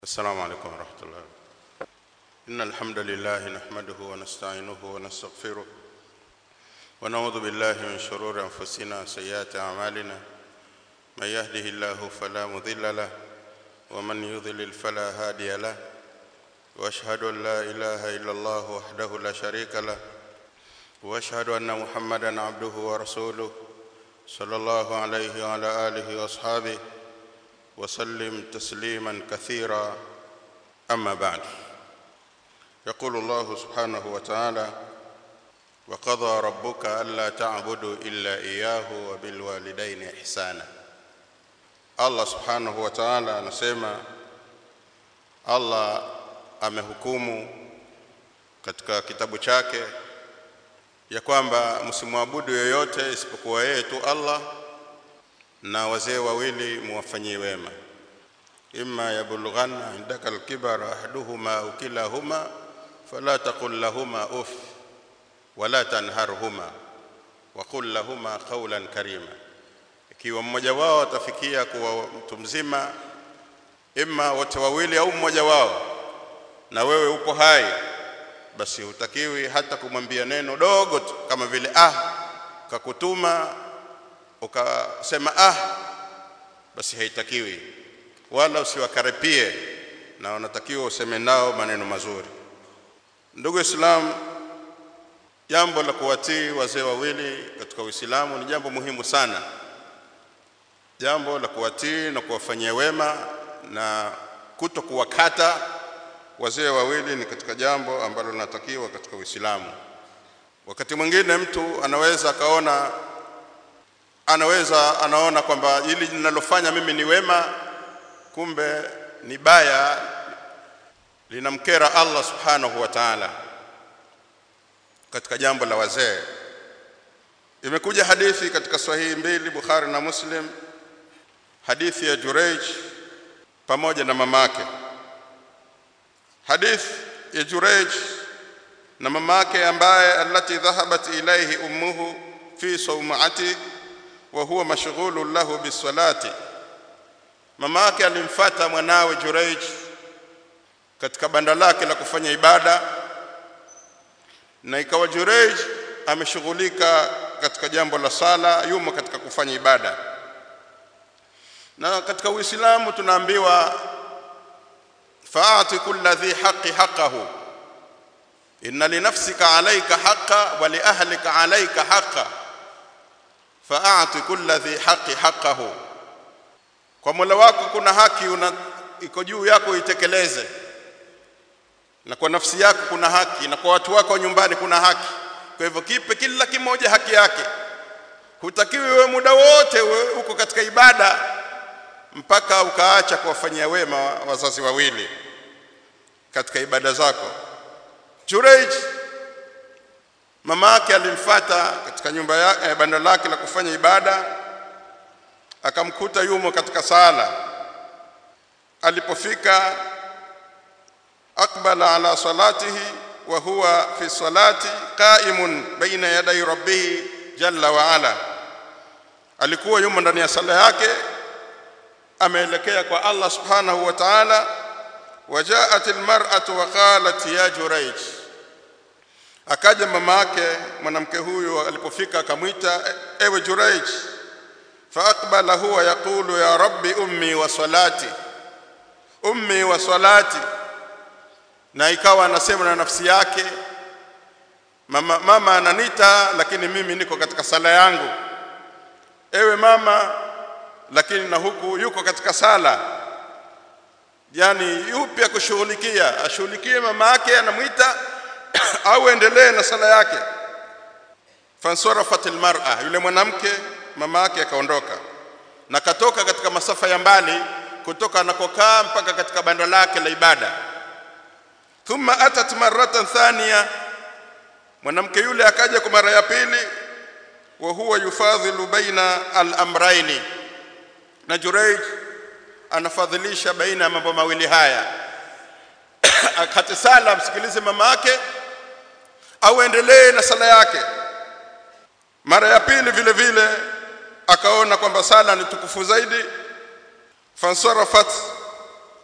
السلام عليكم ورحمة الله إن الحمد لله نحمده ونستعينه ونستغفره ونعوذ بالله من شرور أنفسنا وسيئات أعمالنا من يهده الله فلا مضل له ومن يضلل فلا هادي له وأشهد أن لا إله إلا الله وحده لا شريك له وأشهد أن محمدا عبده ورسوله صلى الله عليه وعلى آله وأصحابه وسلم تسليما كثيرا أما بعد يقول الله سبحانه وتعالى وقضى ربك ألا تعبدوا إلا إياه وبالوالدين إحسانا Allah subhanahu wa ta'ala anasema Allah amehukumu katika kitabu chake ya kwamba msimwabudu yoyote isipokuwa yeye tu Allah na wazee wawili muwafanyie wema imma yablughanna indaka alkibara ahaduhuma au kilahuma fala taqul lahuma uff wala tanharhuma wa qul lahuma qawlan karima ikiwa mmoja wao atafikia kuwa mtu mzima imma wote wawili au mmoja wao na wewe upo hai basi hutakiwi hata kumwambia neno dogo tu kama vile ah kakutuma ukasema ah basi haitakiwi wala usiwakaripie na unatakiwa useme nao maneno mazuri ndugu islam jambo la kuwatii wazee wawili katika uislamu ni jambo muhimu sana jambo la kuwatii na kuwafanyia wema na kuto kuwakata wazee wawili ni katika jambo ambalo linatakiwa katika uislamu wakati mwingine mtu anaweza akaona anaweza anaona kwamba hili ninalofanya mimi ni wema kumbe ni baya linamkera Allah subhanahu wa ta'ala katika jambo la wazee imekuja hadithi katika sahihi mbili Bukhari na Muslim hadithi ya Jureij pamoja na mamake hadithi ya Jureij na mamake ambaye allati dhahabat ilayhi ummuhu fi sawmati wa huwa mashghulun lahu bisalati mama yake alimfata mwanawe Jureij katika banda lake la kufanya ibada na ikawa Jureij ameshughulika katika jambo la sala yumo katika kufanya ibada na katika Uislamu tunaambiwa faati kulli dhi haqqi haqqahu inna li nafsika alayka haqqa wa li ahlika alayka haqqa faati kulli dhi haqqi haqqahu kwa Mola wako kuna haki una iko juu yako itekeleze na kwa nafsi yako kuna haki na kwa watu wako nyumbani kuna haki kwa hivyo kipe kila kimoja haki yake hutakiwi wewe muda wote uko katika ibada mpaka ukaacha kuwafanyia wema wazazi wawili katika ibada zako Jureij mama yake alimfata katika nyumba yake eh, banda lake la kufanya ibada akamkuta yumo katika sala alipofika akbala ala salatihi wa huwa fi salati qa'imun baina yaday rabbih jalla wa ala alikuwa yumo ndani ya sala yake ameelekea kwa Allah subhanahu wa ta'ala wajaat almar'atu wa qalat ya jurayj akaja mama yake mwanamke huyu alipofika akamwita ewe jurayj فأقبل هو يقول يا رب أمي وصلاتي أمي وصلاتي na ikawa anasema na nafsi yake mama, mama ananita lakini mimi niko katika sala yangu ewe mama lakini na huku yuko katika sala yani yupi akushughulikia ashughulikie mama yake anamwita au endelee na sala yake fansarafat almar'a yule mwanamke mama yake akaondoka na katoka katika masafa ya mbali kutoka anakokaa mpaka katika banda lake la ibada thumma atat maratan thania mwanamke yule akaja kwa mara ya pili wa huwa yufadhilu baina al-amraini na Jureij anafadhilisha baina ya mambo mawili haya akate sala msikilize mama yake au endelee na sala yake mara ya pili vile vile akaona kwamba sala ni tukufu zaidi fansarafat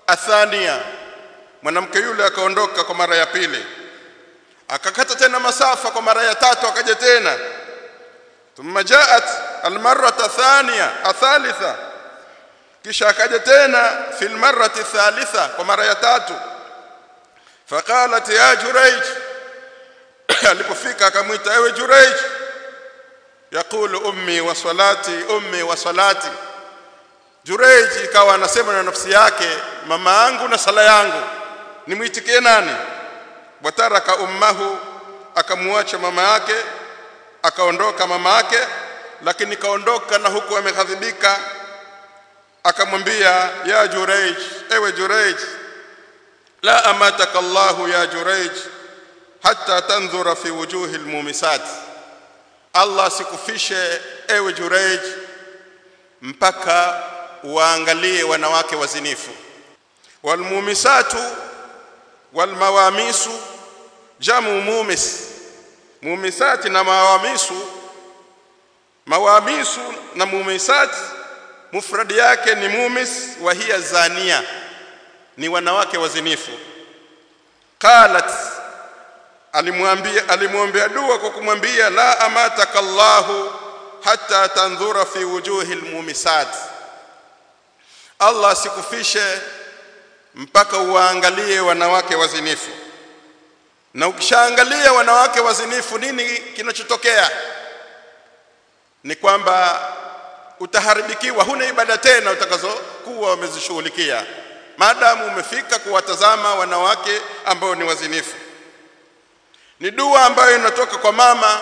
athania mwanamke yule akaondoka kwa mara ya pili akakata tena masafa kwa mara ya tatu akaja tena thumma jaat almarrata thania athalitha kisha akaja tena fil marrati thalitha kwa mara ya tatu faqalat ya jurayj alipofika akamwita ewe jurayj yaqulu ummi wa salati ummi wa salati jurayj ikawa anasema na nafsi yake mama yangu na sala yangu nimwitikie nani wataraka ummahu akamwacha mama yake akaondoka mama yake lakini kaondoka na huku ameghadhibika akamwambia ya Jurayj ewe Jurayj la amataka Allahu ya Jurayj hatta tanzura fi wujuhi almumisat Allah sikufishe ewe Jurayj mpaka waangalie wanawake wazinifu walmumisatu walmawamisu jamu mumis mumisati na mawamisu mawamisu na mumisati mufradi yake ni mumis wa hiya zania ni wanawake wazinifu qalat alimwambia alimwombea dua kwa kumwambia la amataka Allahu hatta tandhura fi wujuhi almumisat Allah sikufishe mpaka uwaangalie wanawake wazinifu na ukishaangalia wanawake wazinifu nini kinachotokea ni kwamba utaharibikiwa huna ibada tena utakazokuwa umezishughulikia maadamu umefika kuwatazama wanawake ambao ni wazinifu ni dua ambayo inatoka kwa mama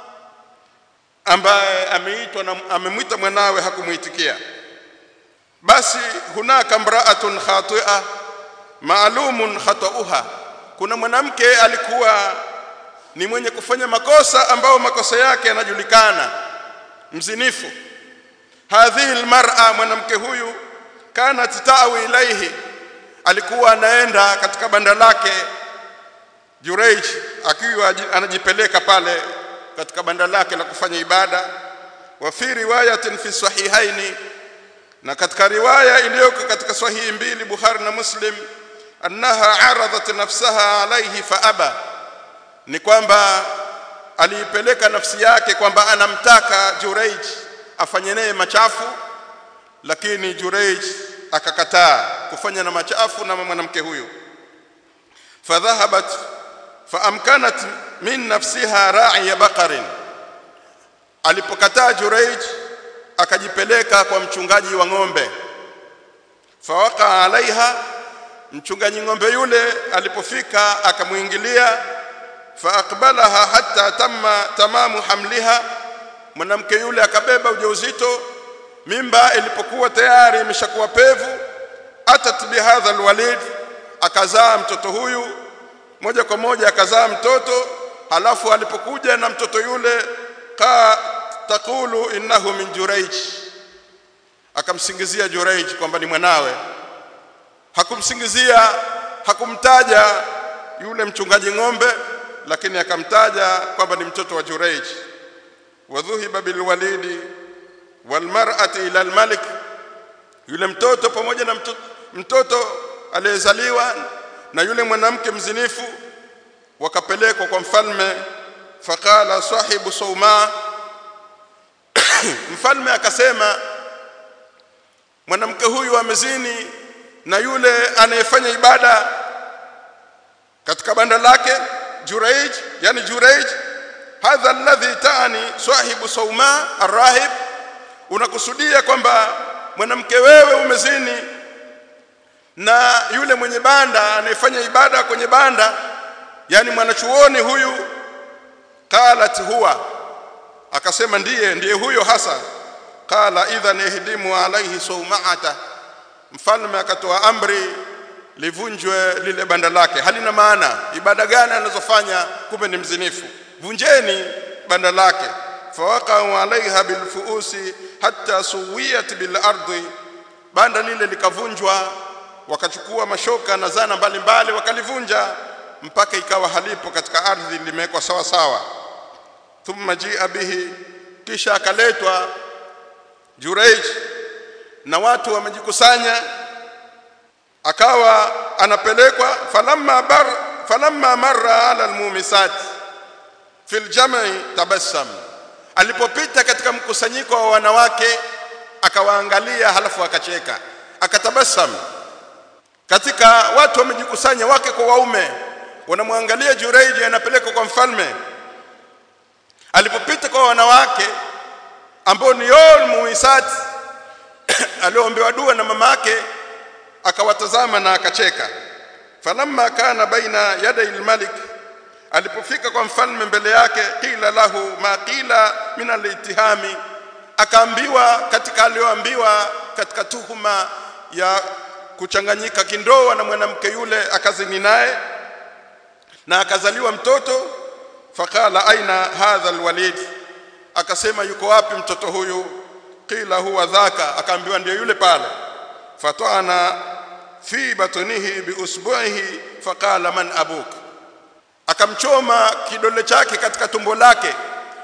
ambaye ameitwa na amemwita mwanawe hakumuitikia basi hunaka mraatun khati'a maalumun khata'uha kuna mwanamke alikuwa ni mwenye kufanya makosa ambao makosa yake yanajulikana mzinifu hadhihi almar'a mwanamke huyu kanat ta'wi ilaihi alikuwa anaenda katika banda lake Jurayj akiwa anajipeleka pale katika banda lake la kufanya ibada wa fi riwayatin fi sahihaini na katika riwaya iliyoko katika sahihi mbili Bukhari na Muslim annaha aradat nafsaha alayhi fa aba ni kwamba aliipeleka nafsi yake kwamba anamtaka Jurayj afanye naye machafu lakini Jurayj akakataa kufanya na machafu na mwanamke huyu fadhahabat faamkanat min nafsiha ra'iya baqarin alipokataa Jurayj akajipeleka kwa mchungaji wa ng'ombe fawaka alaiha mchungaji ng'ombe yule alipofika akamuingilia faaqbalaha hatta tamma tamamu hamliha mwanamke yule akabeba ujauzito mimba ilipokuwa tayari imeshakuwa pevu atat bihadha alwalid akazaa mtoto huyu moja kwa moja akazaa mtoto halafu alipokuja na mtoto yule ka taqulu innahu min jurayj akamsingizia jurayj kwamba ni mwanawe hakumsingizia hakumtaja yule mchungaji ng'ombe lakini akamtaja kwamba ni mtoto wa jurayj wadhuhiba bilwalidi walmar'ati ila almalik yule mtoto pamoja na mtoto, mtoto aliyezaliwa na yule mwanamke mzinifu wakapelekwa kwa mfalme faqala sahibu sauma mfalme akasema mwanamke huyu amezini na yule anayefanya ibada katika banda lake Jurayj yani Jurayj hadha alladhi taani sahibu sauma arrahib unakusudia kwamba mwanamke wewe umezini na yule mwenye banda anayefanya ibada kwenye banda yani mwanachuoni huyu qalat huwa akasema ndiye ndiye huyo hasa qala idhan ihdimu alaihi saumaata mfalme akatoa amri livunjwe lile banda lake halina maana ibada gani anazofanya kumbe ni mzinifu vunjeni banda lake fawaqa'u alaiha bilfuusi hatta suwiyat bil ardi banda lile likavunjwa wakachukua mashoka na zana mbalimbali wakalivunja mpaka ikawa halipo katika ardhi limewekwa sawa sawa thumma jia bihi kisha akaletwa Jurayj na watu wamejikusanya akawa anapelekwa falamma bar falamma marra ala almumisat fil jam'i tabassam alipopita katika mkusanyiko wa wanawake akawaangalia halafu akacheka akatabasam katika watu wamejikusanya wake kwa waume wanamwangalia Jureiji anapelekwa kwa mfalme alipopita kwa wanawake ambao ni yol muisat aliombewa dua na mama yake akawatazama na akacheka falamma kana baina yaday almalik alipofika kwa mfalme mbele yake qila lahu ma qila min alitihami akaambiwa katika aliyoambiwa katika tuhuma ya kuchanganyika kindoa na mwanamke yule akazini naye na akazaliwa mtoto faqala aina hadha alwalid akasema yuko wapi mtoto huyu qila huwa dhaka akaambiwa ndio yule pale fatana fi batnihi biusbu'ihi faqala man abuk akamchoma kidole chake katika tumbo lake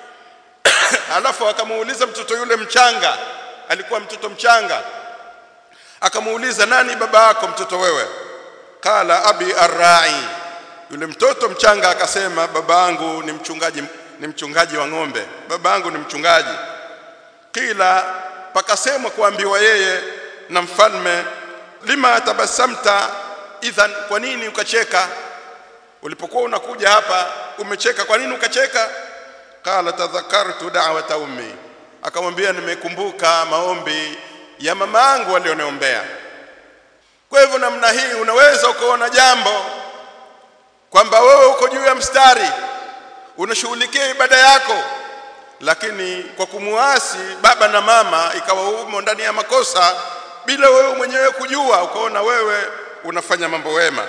alafu akamuuliza mtoto yule mchanga alikuwa mtoto mchanga akamuuliza nani baba yako mtoto wewe qala abi arra'i yule mtoto mchanga akasema babangu ni mchungaji ni mchungaji wa ng'ombe babangu ni mchungaji kila pakasemwa kuambiwa yeye na mfalme lima tabasamta idhan kwa nini ukacheka ulipokuwa unakuja hapa umecheka kwa nini ukacheka qala tadhakartu da'wata ummi akamwambia nimekumbuka maombi ya mama yangu alioniombea kwa hivyo namna hii unaweza ukaona jambo kwamba wewe uko juu ya mstari unashughulikia ibada yako lakini kwa kumuasi baba na mama ikawa umo ndani ya makosa bila wewe mwenyewe kujua ukaona wewe unafanya mambo wema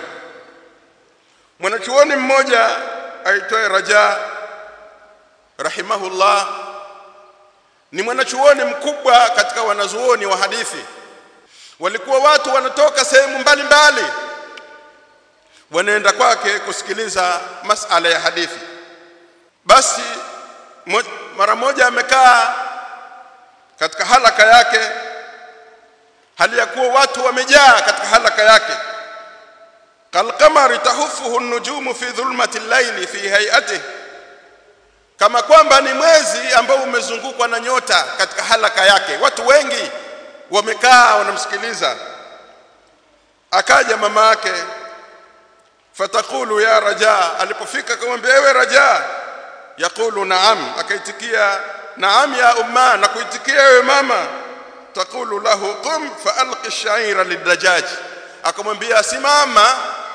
mwanachuoni mmoja aitwaye Raja rahimahullah ni mwanachuoni mkubwa katika wanazuoni wa hadithi walikuwa watu wanatoka sehemu mbalimbali wanaenda kwake kusikiliza masala ya hadithi basi mo, mara moja amekaa katika halaka yake hali ya kuwa watu wamejaa katika halaka yake kalqamari tahufuhu nujumu fi dhulmati llaili fi hayatihi kama kwamba ni mwezi ambao umezungukwa na nyota katika halaka yake watu wengi wamekaa wanamsikiliza akaja mama yake fatakulu ya raja alipofika akamwambia ewe raja yakulu naam akaitikia naam ya umma na kuitikia ewe mama takulu lahu qum faalqi shaira lidajaj akamwambia simama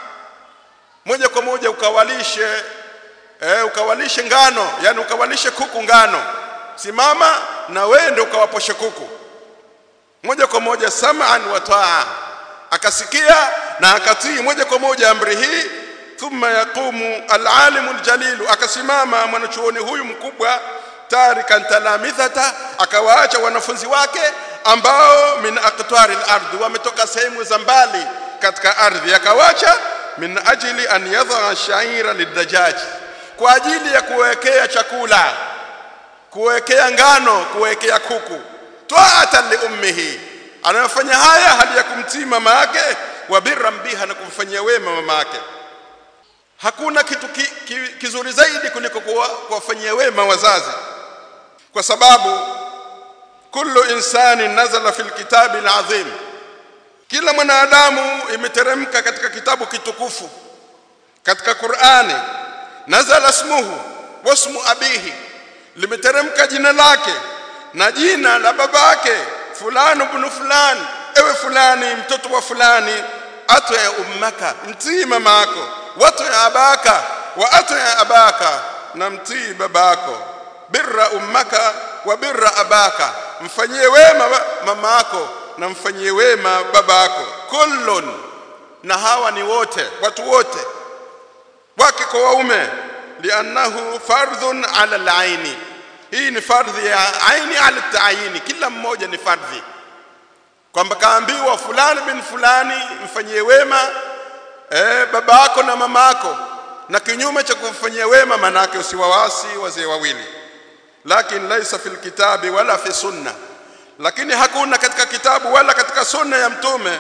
moja kwa moja ukawalishe eh, ukawalishe ngano yani ukawalishe kuku ngano simama na wewe ndio ukawaposhe kuku moja kwa moja sam'an wa taa akasikia na akatii moja kwa moja amri hii thumma yaqumu alalimu aljalilu akasimama mwanachuoni huyu mkubwa tarikan talamithata akawaacha wanafunzi wake ambao min aqtari al-ardh wametoka sehemu za mbali katika ardhi akawacha min ajili an yadha shaira lidajaj kwa ajili ya kuwekea chakula kuwekea ngano kuwekea kuku taatan li ummihi anayofanya haya hali ya kumtii mama yake wa birran biha na kumfanyia wema mama yake hakuna kitu ki, ki, kizuri zaidi kuliko kuwafanyia wema wazazi kwa sababu kullu insani nazala fil kitabi alazim kila mwanadamu imeteremka katika kitabu kitukufu katika Qur'ani nazala ismuhu wasmu abihi limeteremka jina lake na jina la babake fulani ibn fulani ewe fulani mtoto wa fulani ato ya ummaka mtii mamako watu ya abaka wa ato ya abaka na mtii babako birra ummaka wa birra abaka mfanyie wema mamako na mfanyie wema babako kullun na hawa ni wote watu wote wake kwa waume liannahu fardhun ala alaini hii ni fardhi ya aini ala taayini kila mmoja ni fardhi kwamba kaambiwa fulani bin fulani mfanyie wema eh, baba yako na mama yako na kinyume cha kumfanyia wema manake usiwawasi wazee wawili lakini laisa fil kitabi wala fi sunna lakini hakuna katika kitabu wala katika sunna ya mtume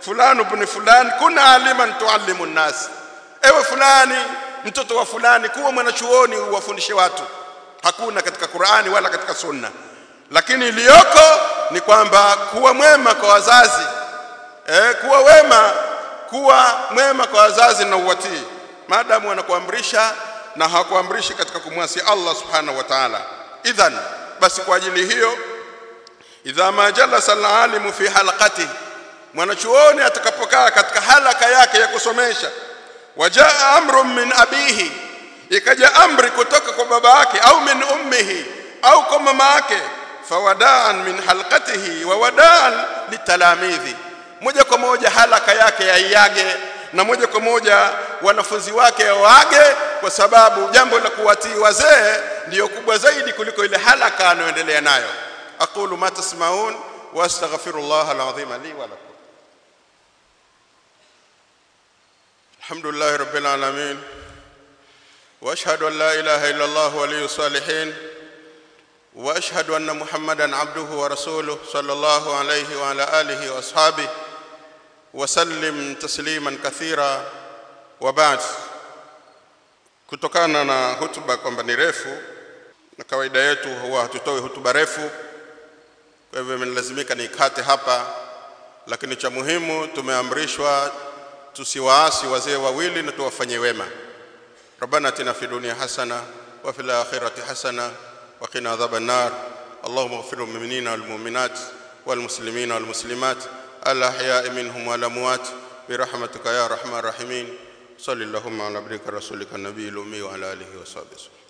fulani ibn fulani kuna aliman tuallimu nnas ewe fulani mtoto wa fulani kuwa mwanachuoni uwafundishe watu hakuna katika Qur'ani wala katika Sunna lakini iliyoko ni kwamba kuwa mwema kwa wazazi eh, kuwa wema kuwa mwema kwa wazazi na uwatii maadamu wanakuamrisha na hawakuamrishi katika kumwasi Allah subhanahu wa ta'ala idhan basi kwa ajili hiyo idha ma jalasa alalimu fi halqati mwanachuoni atakapokaa katika halaka yake ya kusomesha wajaa amrun min abihi ikaja amri kutoka kwa baba yake au min ummihi au kwa mama yake fawadaan min halqatihi wa wadaan litalamidhi moja kwa moja halaka yake yaiage na moja kwa moja wanafunzi wake waage kwa sababu jambo la kuwatii wazee ndiyo kubwa zaidi kuliko ile halaka anayoendelea nayo aqulu ma tasmaun wastaghfirullah alazim li wa lakum alhamdulillah rabbil alamin واشهد ان لا اله الا الله ولي الصالحين واشهد ان محمدا عبده ورسوله صلى الله عليه وعلى اله واصحابه وسلم تسليما كثيرا وبعد kutokana na hutuba kwamba ni refu na kawaida yetu huwa hatutoi hutuba refu kwa hivyo imenilazimika nikate hapa lakini cha muhimu tumeamrishwa tusiwaasi wazee wawili na tuwafanye wema ربنا اتنا في الدنيا حسنه وفي الاخره حسنه وقنا عذاب النار اللهم اغفر للمؤمنين والمؤمنات والمسلمين والمسلمات الاحياء منهم والاموات برحمتك يا ارحم الراحمين صل اللهم على عبدك رسولك النبي الامي وعلى اله وصحبه وسلم